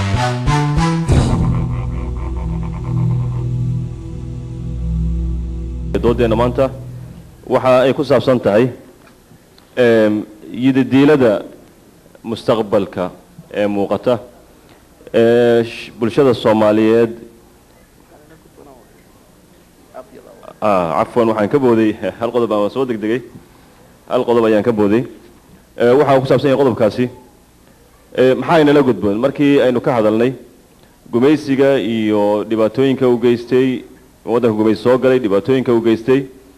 doodeena maanta waxa ay ku saabsan tahay yididiilada mustaqbalka ee muuqata ee bulshada soomaaliyeed cafwan waxaan ka booday hal qodob aan soo degdegay hal qodob ayaan ka booday waxa uu ku saabsan yahay qodobkaasi maxaa inala gudboon markii aynu ka hadalnay gumaysiga iyo dhibaatooyinka u geystay waddanka gumaysi soo galay dhibaatooyinka u geystay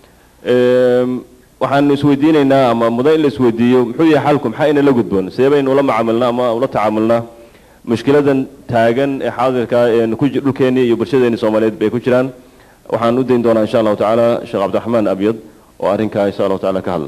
waxaanu isweydiinaynaa ama mudan in la isweydiiyo muxuu yahay xalku maxaa inala gudboon sidee baynu ula macaamilnaa ama ula tacaamulnaa mushkiladan taagan ee xaadirka ee dhulkeenii iyo bulshadeeni soomaaliyeed bay ku jiraan waxaan u dayn doonaa insha allahu tacaala sheekh cabdiraxmaan abyad oo arrinkaa insha allahu tacaala ka hadla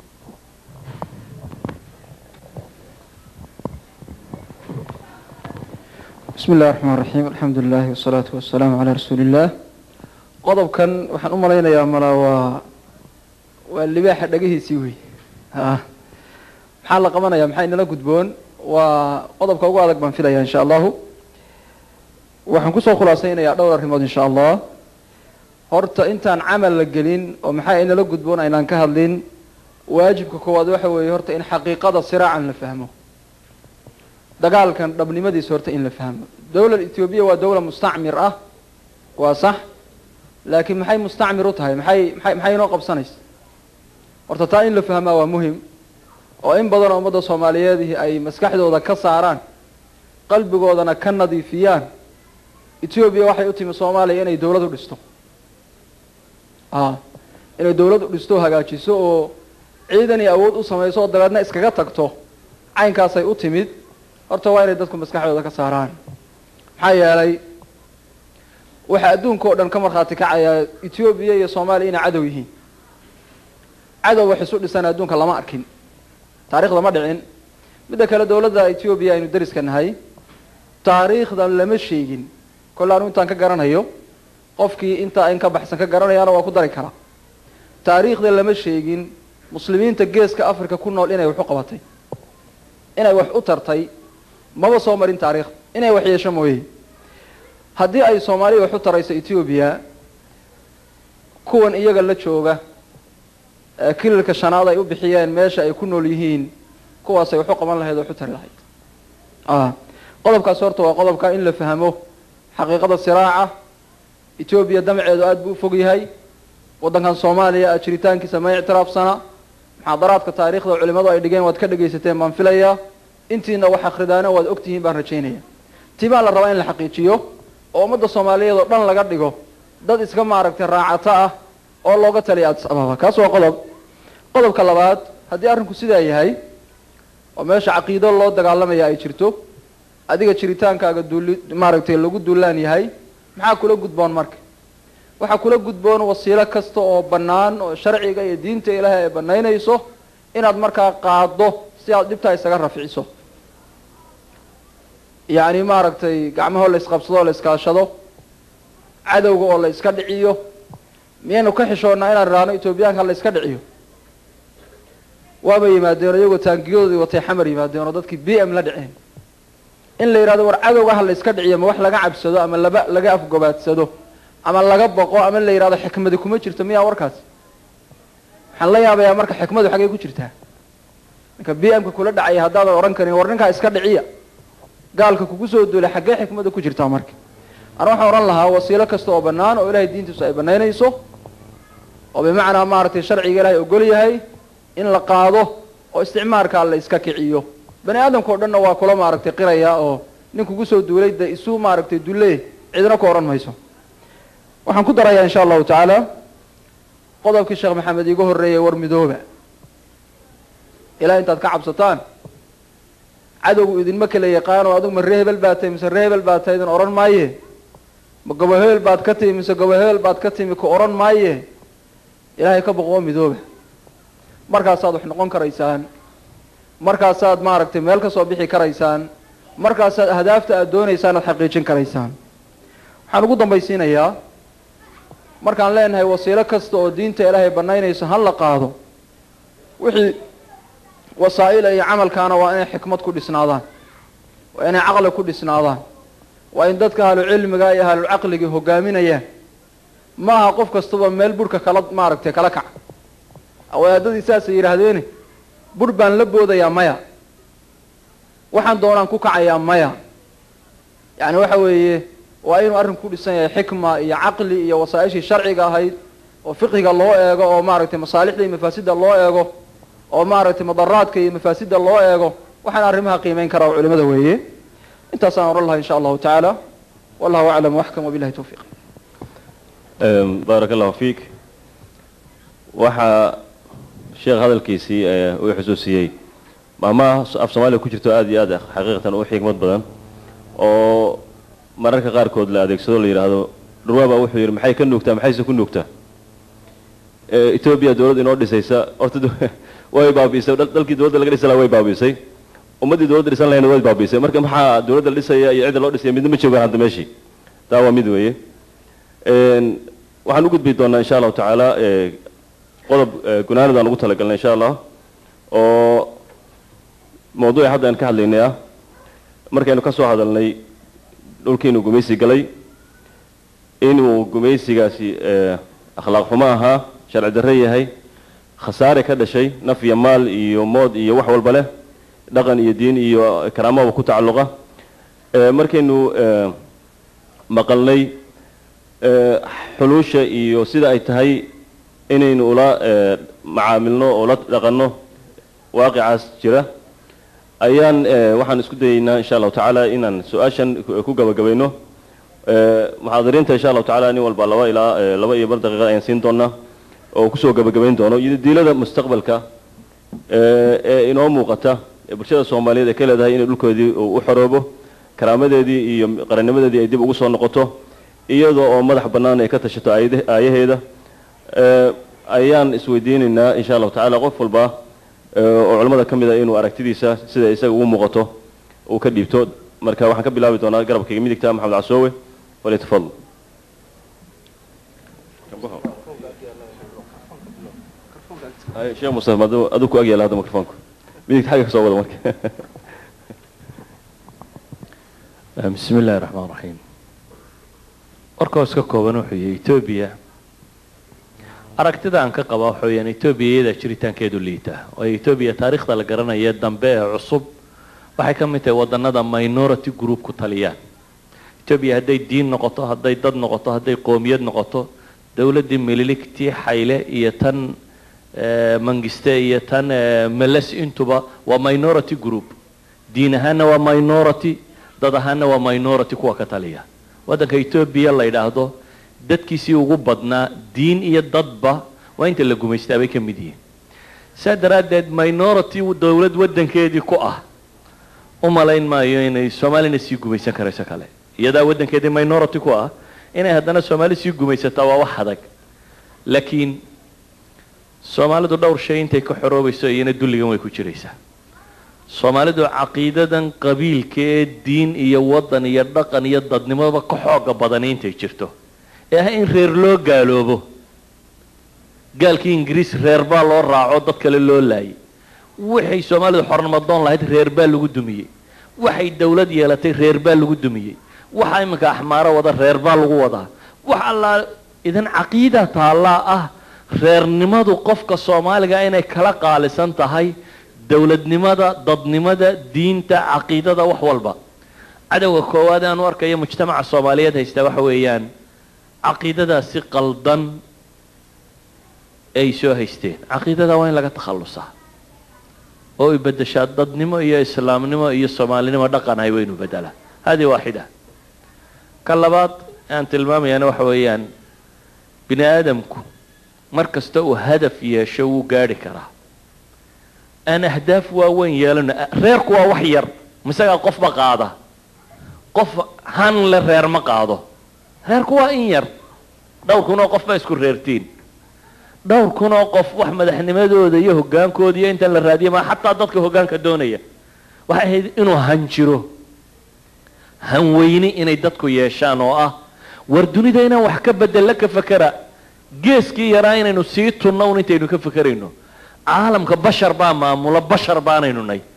bismi illahi raxmaan raxiim alxamdu lilahi wasalaatu wasalaamu calaa rasuuli illah qodobkan waxaan u malaynayaa mala waa waa libaaxa dhegihiisii wey a maxaa la qabanaya maxaa inala gudboon waa qodobka ugu adag baan filaya insha allahu waxaan kusoo khulaasaynayaa dhowr arrimood insha allah horta intaan camal la gelin oo maxaa inala gudboon aynaan ka hadlin waajibka koowaad waxa weeye horta in xaqiiqada siraacan la fahmo dagaalkan dhabnimadiisa horta in la fahmo dawlad ethoobiya waa dawla mustacmir ah waa sax laakiin maxay mustacmir u tahay maxay maxay maxay inoo qabsanaysa horta taa in la fahmaa waa muhim oo in badan oo ummadda soomaaliyeed ay maskaxdooda ka saaraan qalbigoodana ka nadiifiyaan ethoobiya waxay u timi soomaaliya inay dawlad u dhisto a inay dawlad u dhisto hagaajiso oo ciidan iyo awood u samayso oo dabeedna iskaga tagto caynkaasay u timid horta waa inay dadku maskaxdooda ka saaraan maxaa yeelay waxaa adduunka oo dhan ka markhaati kacayaa ethoobiya iyo soomaaliya inay cadow yihiin cadow wax isu dhisan adduunka lama arkin taarikhda ma dhicin midda kale dawladda ethoobiya aynu dariska nahay taariikhdan lama sheegin kolle anu intaan ka garanayo qofkii intaa in ka baxsan ka garanayaana waa ku dari karaa taariikhda lama sheegin muslimiinta geeska africa ku nool inay wax u qabatay inay wax u tartay maba soo marin taariikhda inay wax yeesho mooye haddii ay soomaaliya wax u tarayso ethoobiya kuwan iyaga la jooga kililka shanaad ay u bixiyeen meesha ay ku nool yihiin kuwaasay wax u qaban lahayd oo wax u tari lahayd a qodobkaas horta waa qodobka in la fahmo xaqiiqada siraaca etoobiya damaceedu aada buu ufog yahay waddankan soomaaliya jiritaankiisa ma ictiraafsana muxaadaraadka taariikhda culimadu ay dhigeen waad ka dhegaysateen baan filayaa intiina wax akhridaana waad ogtihiin baan rajaynaya tii baa la rabaa in la xaqiijiyo oo ummadda soomaaliyeed oo dhan laga dhigo dad iska maaragtay raacato ah oo looga taliya addis ababa kaas waa qodob qodobka labaad haddii arrinku sidaa yahay oo meesha caqiido loo dagaalamaya ay jirto adiga jiritaankaaga duuli maaragtay lagu duulaan yahay maxaa kula gudboon marka waxaa kula gudboon wasiilo kasta oo bannaan oo sharciga iyo diinta ilaahay ay banaynayso inaad markaa qaado si aad dhibtaa isaga rafciso yacni maaragtay gacmahoo la isqabsado oo la iskaashado cadowga oo la iska dhiciyo miyaynu ka xishoonnaa inaan idhaahno etoobiyaanka la iska dhiciyo waaba yimaadeen oo iyagoo taangiyadoodii watay xamar yimaadeen oo dadkii b m la dhiceen in la yidhahdo war cadowga ha la iska dhiciyo ma wax laga cabsado ama laba laga afgobaadsado ama laga boqo ama la yidhahdo xikmadi kuma jirto miyaa warkaas waxaan la yaabayaa marka xikmadu xaggay ku jirtaa ninka b m ka kula dhacaya haddaadan odhan karin war ninkaa iska dhiciya gaalka kugu soo duulay xaggee xikmada ku jirtaa marka ana waxaan odhan lahaa wasiilo kasta oo bannaan oo ilahay diintiisu ay banaynayso oo bimacnaa maaragtay sharciga ilahay ogol yahay in la qaado oo isticmaarkaa la iska kiciyo bani aadamka o dhanna waa kula maaragtay qiraya oo nin kugu soo duulay de isu maaragtay dulle cidna ku odhan mayso waxaan ku darayaa insha allahu tacaala qodobkii sheekh maxamed iiga horreeyay war midooba ilaa intaad ka cabsataan cadowgu idinma kala yaqaano adigu ma ree hebel baad tahay mise ree hebel baad tahay idin odhan maaye ma gobo hebel baad ka timi mise gobo hebel baad ka timi ku odhan maaye ilaahay ka boqoo midooba markaasaad wax noqon karaysaan markaasaad maaragtay meel ka soo bixi karaysaan markaasaad ahdaafta aad doonaysaan aad xaqiijin karaysaan waxaan ugu dambaysiinayaa markaan leenahay wasiilo kasta oo diinta ilaahay banaynayso ha la qaado wixii wasaa'ila iyo camalkaana waa inay xikmad ku dhisnaadaan waa inay caqli ku dhisnaadaan waa in dadka ahlucilmiga iyo ahlulcaqligii hogaaminayaan ma aha qof kastaba meel burhka kala maaragtay kala kaca wadaadadii saasay yidhaahdeeni burh baan la boodayaa maya waxaan doonaan ku kacayaa maya yacni waxa weeye waa inuu arrinku ku dhisan yahay xikma iyo caqli iyo wasaa-ishii sharciga ahayd oo fiqhiga loo eego oo maaragtay masaalixda iyo mafaasidda loo eego oo maaragtay madaraadka iyo mafaasidda loo eego waxaan arrimaha qiimeyn karaa oo culimada weeye intaasaan odhan lahaa insha allahu tacaala wallahu aclam waxkam wabilahi tawfiiq baaraka allahu fiik waxaa sheekh hadalkiisii uu xusuusiyey maamaha af soomaaliya ku jirto aada iyo aad xaqiiqatan u xikmad badan oo mararka qaarkood la adeegsado la yidhaahdo dhurwaaba wuxuu yidhi maxay ka nuugtaa maxayse ku nuugtaa etoobiya dowladd inoo dhisaysa horta way baabiisay dalkii dowladda laga dhisa laha way baabiisay ummaddii dowladda dhisan lahayna way baabiisay marka maxaa dowladda la dhisaya iyo cidda loo dhisaya midna ma joogaan hadda meeshii taa waa mid weeye waxaan u gudbi doonaa insha allahu tacaala qodob gunaanid aan ugu talagalnay insha allah oo mawduuci hadda aan ka hadlaynay ah markaynu ka soo hadalnay dhulkiinuu gumaysi galay inuu gumaysigaasi akhlaaq xumo ahaa sharci darre yahay khasaare ka dhashay naf iyo maal iyo mood iyo wax walba leh dhaqan iyo diin iyo karaamaba ku tacalluqa markaynu maqalnay xuluusha iyo sida ay tahay inaynu ula macaamilno oo la dhaqanno waaqicaas jira ayaan waxaan isku dayeynaa insha allahu tacaala inaan su-aashan ku gabagabayno muxaadiriinta insha allahu tacala nin walba laba ilaa laba iyo bar daqiiqad ayaan siin doonaa oo kusoo gabagabayn doono iyo diilada mustaqbalka ee inoo muuqata ee bulshada soomaaliyeed ay ka leedahay inay dhulkoodii u xoroobo karaamadeedii iyo qarannimadeedii ay dib ugu soo noqoto iyadoo oo madax bannaan ay ka tashato aayaheeda ayaan isweydiinaynaa insha allahu tacala qof walba oo culamada ka mid a inuu aragtidiisa sida isaga ugu muuqato uu ka dhiibto marka waxaan ka bilaabi doonaa garabkayga midigta maxamed casoowe falyatafadal sheekh mustafa aduu ku agyaala hadda microfonku midigta xagga ka soo wada marka bismi illahi raxmaan raxiim warkoo iska kooban wuxuu yihi etoobiya aragtida aan ka qaba waxa weyaan etoobiya iyadaa jiritaankeedu liita waayo etoobiya taariikhda la garanaya dambe ee cusub waxay ka mid tahay wadanada minority group ku taliyaan etoobiya hadday diin noqoto hadday dad noqoto hadday qoomiyad noqoto dowladdii mililigtii xayle iyo tan mangiste iyo tan meles intuba waa minority group diin ahaana waa minority dad ahaana waa minority kuwa ka taliya waddanka etoobiya la yidhaahdo dadkiisii ugu badnaa diin iyo dadba waa inta la gumaystaa bay ka mid yihiin saa daraaddeed minority dowlad waddankeedii ku ah u malayn maayo inay soomaalina sii gumaysan karayso kale iyadaa waddankeedii minority ku ah inay haddana soomaali sii gumaysataa waa wax adag laakiin soomaalidu dhowr shay intay ka xoroobayso iyana dulligan way ku jiraysaa soomaalidu caqiidadan qabiilka ee diin iyo waddan iyo dhaqan iyo dadnimoba ka xooga badani intay jirto ee ah in reer loo gaaloobo gaalkii ingiriis reer baa loo raaco dad kale loo laayay waxay soomaalidu xornimadoon lahayd reer baa lagu dumiyey waxay dawlad yeelatay reer baa lagu dumiyey waxa iminka axmaaro wada reer baa lagu wadaa wax allaa idan caqiida taallaa ah reernimadu qofka soomaaliga inay kala qaalisan tahay dowladnimada dadnimada diinta caqiidada wax walba cadowga koowaad aan u arkayo mujtamaca soomaaliyeed haystaa waxa weeyaan caqiidadaasi qaldan ay soo haysteen caqiidada waa in laga takhallusaa oo ay bedeshaa dadnimo iyo islaamnimo iyo soomaalinimo dhaqan ahay waynu bedelaa hadihi waaxida ka labaad aan tilmaamayaana waxa weeyaan bini aadamku mar kasta uu hadaf yeesho wuu gaadhi karaa aan ahdaaf waaweyn yeelano reerku waa wax yar misagaa qofba qaada qof han le reer ma qaado reerku waa in yar dhowr kun oo qof baa isku reertiin dhowr kun oo qof wax madaxnimadooda iyo hoggaankooda iyo intan la raadiya maa xataa dadka hoggaanka doonaya waxay ahayd inuu han jiro han weyni inay dadku yeeshaan oo ah war dunida inaan wax ka bedella ka fakera geeskii yaraa inaynu sii tunno un intaynu ka fakerayno caalamka bashar baa maamula bashar baanaynu nay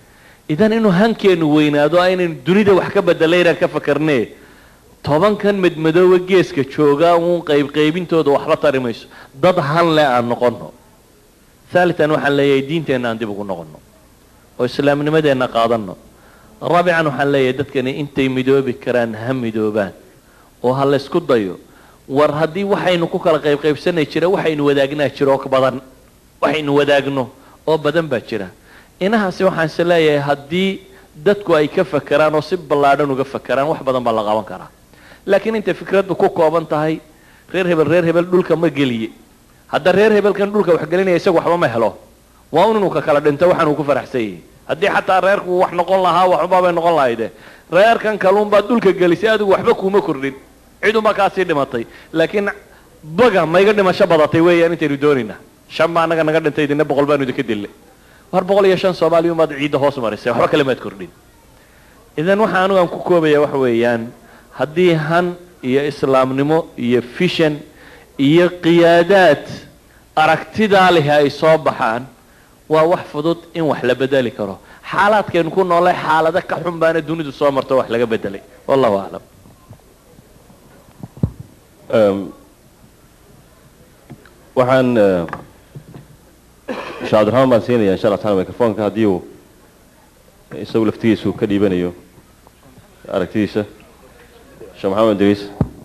idan inuu hankeenu weynaado aynaynu dunida wax ka bedelay inaan ka fakarnee tobankan madmadooba geeska joogaa uun qaybqaybintooda waxba tari mayso dad han le aan noqono haalitan waxaan leeyahay diinteenna aan dib ugu noqono oo islaamnimadeenna qaadanno raabican waxaan leeyahay dadkani intay midoobi karaan ha midoobaan oo ha laysku dayo war haddii waxaynu ku kala qaybqaybsanay jira waxaynu wadaagnaa jira oo badan waxaynu wadaagno oo badan baa jira inahaasi waxaan is leeyahay haddii dadku ay ka fakeraan oo si ballaadhan uga fakeraan wax badan baa la qaban karaa laakiin intay fikraddu ku kooban tahay reer hebel reer hebel dhulka ma geliye hadda reer hebelkan dhulka wax gelinaya isagu waxba ma helo waa un inuu ka kala dhinto waxaan uu ku faraxsan yahay haddii xataa reerku wax noqon lahaa waxunbaa bay noqon lahayde reerkan kaluunbaad dhulka gelisay adigu waxba kuuma kordhin cidunbaa kaasii dhimatay laakiin baga mayga dhimasho badatay weeyaan intaynu doonaynaa shan baa annaga naga dhintay idina boqol baanu idinka dillay war boqol iyo shan soomaaliya umaad ciidda hoos marisay waxba kale maad kordhin idan waxa anigu aan ku koobaya waxa weeyaan haddii han iyo islaamnimo iyo fishan iyo qiyaadaad aragtidaa leh ay soo baxaan waa wax fudud in wax la bedeli karo xaalaadkaynu ku noolay xaalado ka xun baana dunidu soo marto wax laga bedelay wallahu aclam waxaan sheekh cabdiraxmaan baan siinaya insha allah taala microfonka haddii uu isagu laftigiisu ka dhiibanayo aragtidiisa sheekh maxamed idriis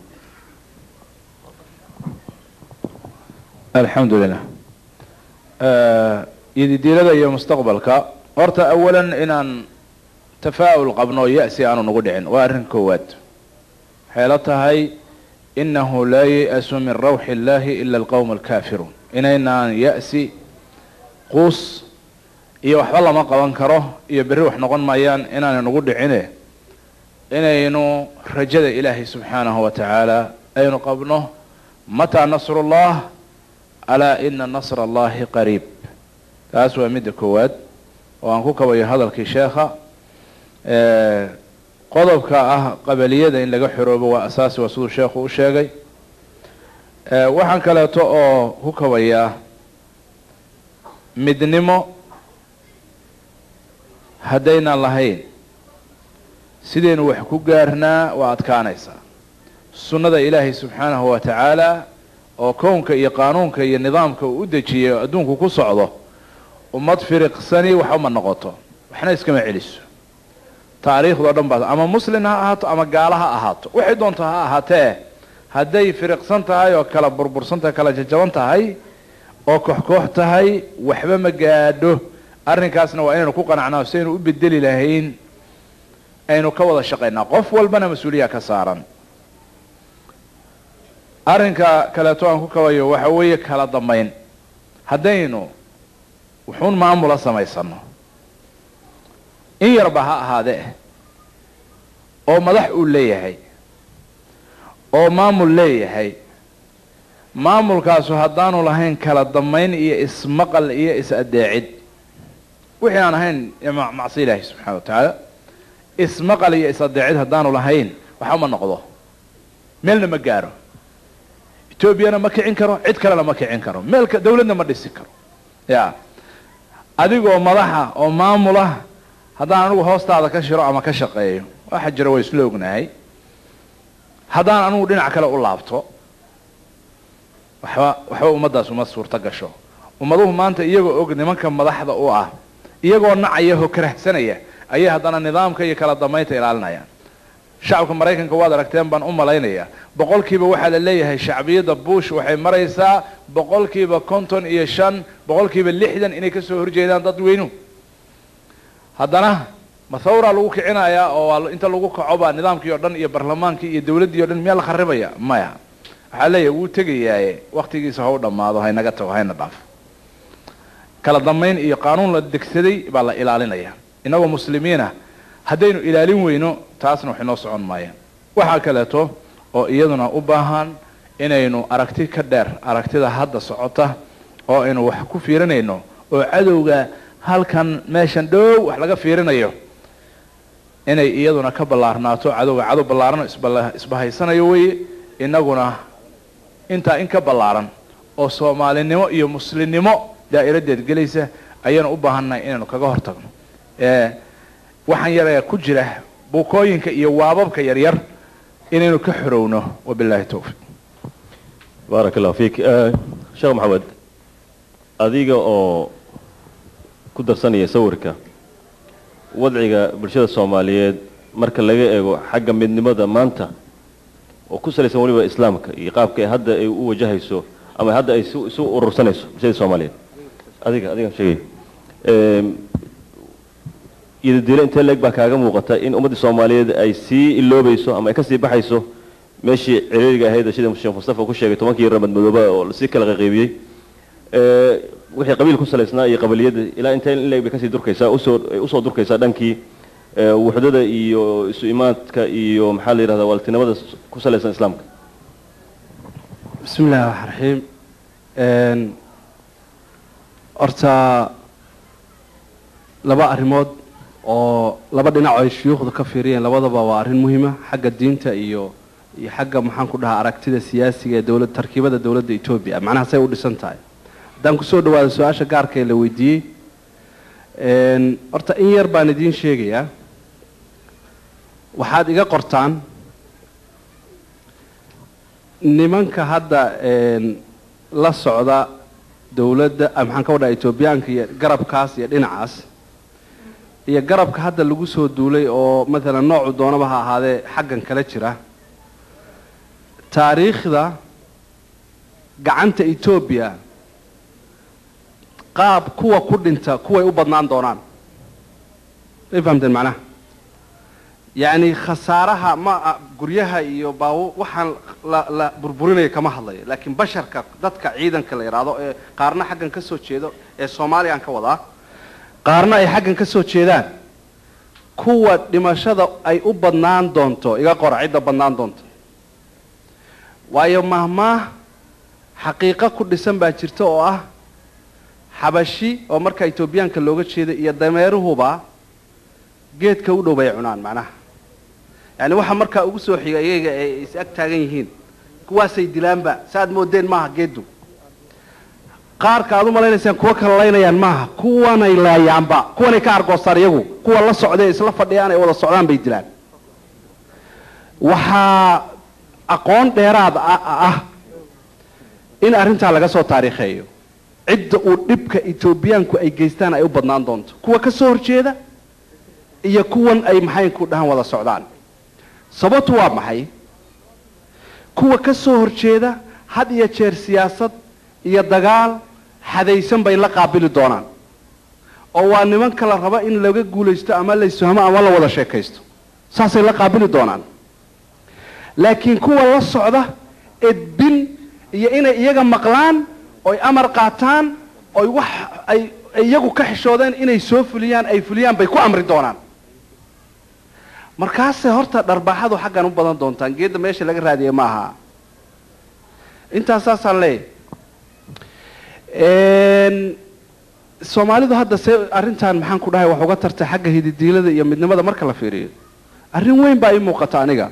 alxamdu lilah yadidiilada iyo mustaqbalka horta awalan inaan tafaa'ul qabno ya-si aanu nagu dhicin waa arrin koowaad waxay la tahay inahu laa ya-su min rawxi illahi ila alqowm alkaafiruun inaynaan ya-si quus iyo waxba lama qaban karo iyo berri wax noqon maayaan inaanay nagu dhicine inaynu rajada ilaahay subxaanahu wa tacaala aynu qabno mataa nasru llah alaa ina nasra allahi qariib taas waa midda koowaad oo aan ku kabayo hadalkii sheekha qodobka ah qabaliyada in laga xoroobo waa asaasi waa siduu sheekhu u sheegay waxaan kaleeto oo ku kabayaa midnimo haddaynan lahayn sidaynu wax ku gaarnaa waa adkaanaysaa sunnada ilaahay subxaanahu wa tacaala oo kownka iyo qaanuunka iyo nidaamka uu u dejiyay adduunku ku socdo ummad firiqsani waxba ma noqoto waxna iskama celiso taariikhdao dhan baa ama muslin ha ahaato ama gaalo ha ahaato waxay doonto ha ahaatee hadday firiqsan tahay oo kala burbursan tahay kala jajaban tahay oo koox-koox tahay waxba ma gaadho arrinkaasna waa inaynu ku qanacnaa si aynu u bedeli lahayn aynu ka wada shaqaynaa qof walbana mas-uuliyaa ka saaran arrinka kaleeto aan ku kabayo waxa weeye kala dambayn haddaynu wuxuun maamula samaysano in yarba ha ahaadee oo madax uu leeyahay oo maamul leeyahay maamulkaasu haddaanu lahayn kala dambayn iyo ismaqal iyo is-adeecid wixii aan ahayn macsi ilaahi subxana wa tacaala ismaqal iyo is-adeecid haddaanu lahayn waxba ma noqdo meelna ma gaaro etoobiyana ma kicin karo cid kalena ma kicin karo meelka dawladna ma dhisi karo ya adigoo madaxa oo maamula haddaan anigu hoostaada ka shiro ama ka shaqeeyo waxa jira waa isla ognahay haddaan anigu dhinac kale u laabto waxba waxba ummaddaas uma suurto gasho ummaduhu maanta iyagoo og nimanka madaxda u ah iyagoo nacaya oo karahsanaya ayay haddana nidaamka iyo kala dambaynta ilaalinayaan shacabka maraykanka waad aragteen baan u malaynayaa boqolkiiba waxaa la leeyahay shacbiyadda bush waxay maraysaa boqolkiiba konton iyo shan boqolkiiba lixdan inay kasoo horjeedaan dad weynu haddana mathawra lagu kicinayaa oo inta lagu kaco baa nidaamkii o dhan iyo barlamaankii iyo dawladdii o dhan miyaa la kharibaya maya waxaa leeyahay wuu tegayaaye waktigiisa ha u dhammaado haynaga tago hayna dhaafo kala dambayn iyo qaanuun la degsaday baa la ilaalinaya innagoo muslimiina haddaynu ilaalin weyno taasna wax inoo socon maayaan waxaa kaleeto oo iyaduna u baahan inaynu aragti ka dheer aragtida hadda socota oo aynu wax ku fiirinayno oo cadowga halkan meeshan dhow wax laga fiirinayo inay iyaduna ka ballaarnaato cadowga cadow ballaarano isbahaysanayo weye innaguna intaa in ka ballaaran oo soomaalinimo iyo muslimnimo daa'iradeed gelaysa ayaynu u baahannahay inaynu kaga hortagno waxaan yar ee ku jira buukooyinka iyo waababka yaryar inaynu ka xorowno wabilaahi towfiiq baarak allahu fiik sheekh maxamed adiga oo ku darsanaya sawirka wadciga bulshada soomaaliyeed marka laga eego xagga midnimada maanta oo ku salaysan weliba islaamka iyo qaabka ay hadda ay u wajahayso ama hadda ay isu isu urursanayso bulshada soomaaliyeed adiga adiga sheegay iyadadiilo intee leeg baa kaaga muuqata in ummaddii soomaaliyeed ay sii iloobayso ama ay kasii baxayso meeshii ciriiriga ahayd sida sheekh mustafa ku sheegay tobankii ramad madooba oo lasii kala qaqaybiyey wixii qabiil ku salaysnaa iyo qabaliyadda ilaa intee in leeg bay kasii durkaysaa usoo usoo durkaysaa dhankii wuxdada iyo isu imaadka iyo maxaa la yidhahdaa waaltinimada ku salaysan islaamka bismi illahi raxmaan raxiim horta laba arrimood oo laba dhinac ay shuyuukhdu ka fiiriyeen labadaba waa arrin muhiima xagga diinta iyo iyo xagga maxaan ku dhahaa aragtida siyaasiga ee dowlad tarkiibada dowladda etoobiya macnaha say u dhisan tahay haddaan kusoo dhawaado su-aasha gaarka ee la weydiiyey horta in yar baan idiin sheegayaa waxaad iga qortaan nimanka hadda la socda dowladda maxaan ka wadhaha etoobiyaanka iyo garabkaas iyo dhinacaas iyo garabka hadda lagu soo duulay oo maalan noocu doonaba ha ahaadee xaggan kala jira taariikhda gacanta etoobiya qaab kuwa ku dhinta kuway u badnaan doonaan may fahamteen macnaha yacni khasaaraha ma guryaha iyo baaw waxaan la la burburinaya kama hadlayo laakiin basharka dadka ciidanka la yidhaahdo ee qaarna xaggan ka soo jeedo ee soomaaliya aan ka wadaa qaarna ay xaggan ka soo jeedaan kuwa dhimashada ay u badnaan doonto iga qora cidda badnaan doonto waayo mahmaah xaqiiqo ku dhisan baa jirta oo ah xabashi oo marka etoobiyaanka looga jeeda iyo dameeruhuba geedka u dhow bay cunaan macnaha yacni waxa markaa ugu soo xiga iyaga ay is ag taagan yihiin kuwaasay dilaanba saaad moodeen maaha geeddu qaarka aad u malaynaysaan kuwa kala laynayaan maaha kuwanay laayaanba kuwanay ka argoostaan iyagu kuwa la socdae isla fadhiyaan ay wada socdaan bay dilaan waxaa aqoon dheeraad ah in arrintaa laga soo taariikheeyo cidda uu dhibka etoobiyaanku ay geystaan ay u badnaan doonto kuwa ka soo horjeeda iyo kuwan ay maxaynku dhahan wada socdaan sababtu waa maxay kuwa ka soo horjeeda had iyo jeer siyaasad iyo dagaal xadaysan bay la qaabili doonaan oo waa nimanka la raba in laga guulaysto ama la isfahmo ama la wada sheekaysto saasay la qaabili doonaan laakiin kuwa la socda edbin iyo inay iyaga maqlaan oy amar qaataan oy wax ay iyagu ka xishoodeen inay soo fuliyaan ay fuliyaan bay ku amri doonaan markaasay horta dharbaaxadu xaggan u badan doontaan geedda meesha laga raadiya ma aha intaas saasaan leeyahy soomaalidu hadda see arrintan maxaan ku dhahay wax uga tartay xagga hididiilada iyo midnimada marka la fiiriyo arrin weyn baa ii muuqata aniga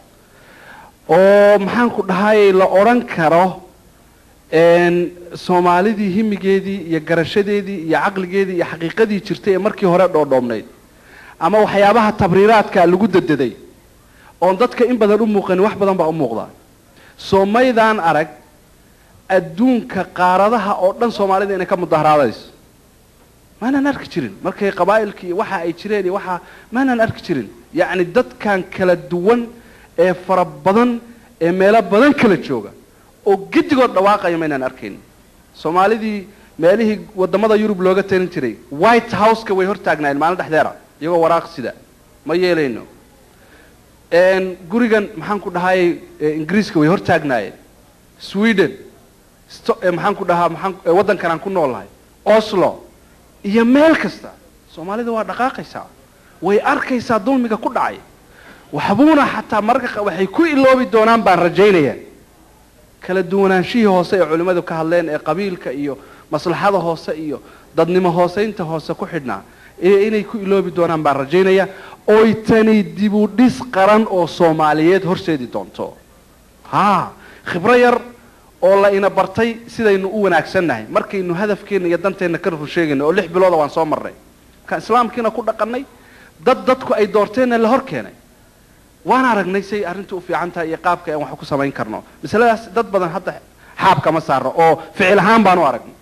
oo maxaan ku dhahay la odhan karo soomaalidii himigeedii iyo garashadeedii iyo caqligeedii iyo xaqiiqadii jirtay ee markii hore dhoodhoobnayd ama waxyaabaha tabriiraadka lagu dadeday oon dadka in badan u muuqanin wax badan baa u muuqda soomaydaan arag adduunka qaaradaha oo dhan soomaalida inay ka mudaharaadayso maanaan arki jirin markay qabaa'ilka iyo waxa ay jireen iyo waxa maanaan arki jirin yacni dadkan kala duwan ee fara badan ee meelo badan kala jooga oo gedigood dhawaaqaya maynaan arkayn soomaalidii meelihii wadamada yurub looga talin jiray white houseka way hortaagnaayeen maalin dhexdeera iyagoo waraaq sida ma yeelayno gurigan maxaan ku dhahay ingiriiska way hortaagnaayeen sweden maxaan ku dhahaa maxaan waddankan aan ku noolnahay oslo iyo meel kasta soomaalida waa dhaqaaqaysaa way arkaysaa dulmiga ku dhacay waxbuuna xataa mararka waxay ku iloobi doonaan baan rajaynaya kala duwanaanshihii hoose ee culimmadu ka hadleen ee qabiilka iyo maslaxada hoose iyo dadnimo hooseynta hoose ku xidhnaa inay ku iloobi doonaan baan rajaynaya oy tani dibudhis qaran oo soomaaliyeed horseedi doonto ha khibro yar oo la ina bartay sidaynu u wanaagsannahay markaynu hadafkeenna iyo danteenna ka rur sheegayno oo lix bilooda waan soo marnay markaan islaamkiina ku dhaqannay dad dadku ay doorteenna la hor keenay waan aragnay say arrintu u fiican tahay iyo qaabka aan wax ku samayn karno masaladaas dad badan hadda xaab kama saarno oo ficil ahaan baan u aragnay